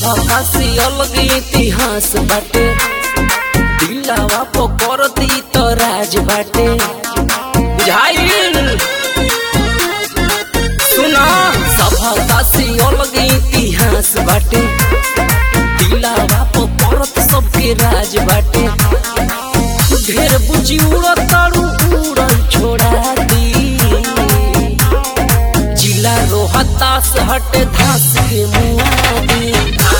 सभा से अलग इतिहास बाटे दिलावा पकड़ती तो राज बाटे बुझाइल सुना सभा से अलग इतिहास बाटे दिलावा पकड़त सबके राज बाटे ढेर बुझी उड़ताड़ू उड़ल छोड़ा दी जिला रोहतास हट धास के मुआदी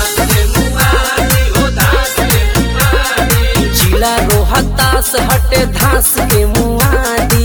जिला रोहतास हट धास के मुआदी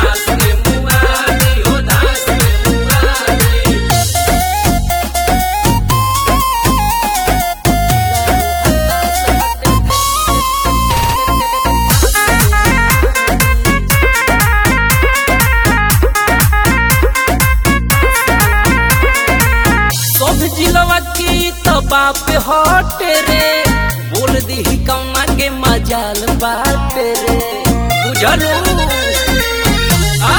सब जिलवा की तो बाप हटे रे बोल दी कौना के मजाल बाटे रे बुझलू आ,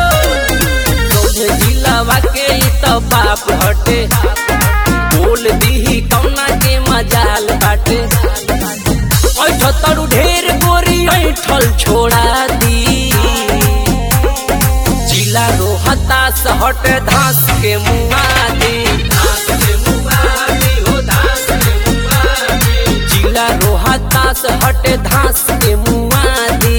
सब जिलवा के तो बाप हटे बोल दी कौना के मजाल बाटे ऐठ तरू ढेर गोरी ऐठल छोड़ा दी जिला रोहतास हट धास के मुआदी जिला रोहतास हट धास के मुआदी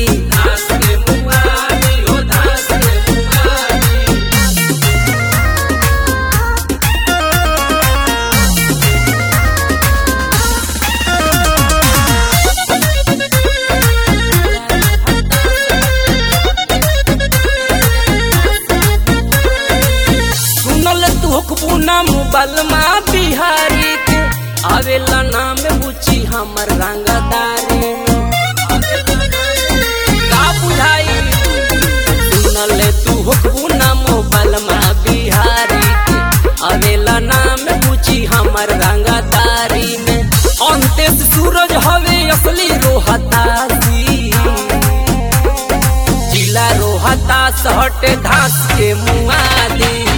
सुनल तू हुकबुना मोबाइल मा बिहारी के आवेला नाम बुची हमर रंगदारी का बुझाई सुनल तू हुकबुना मोबाइल मा बिहारी के आवेला नाम बुची हमर रंगदारी में अंतेश सूरज हवे असली रोहतासी जिला रोहतास हट धास के मुआदी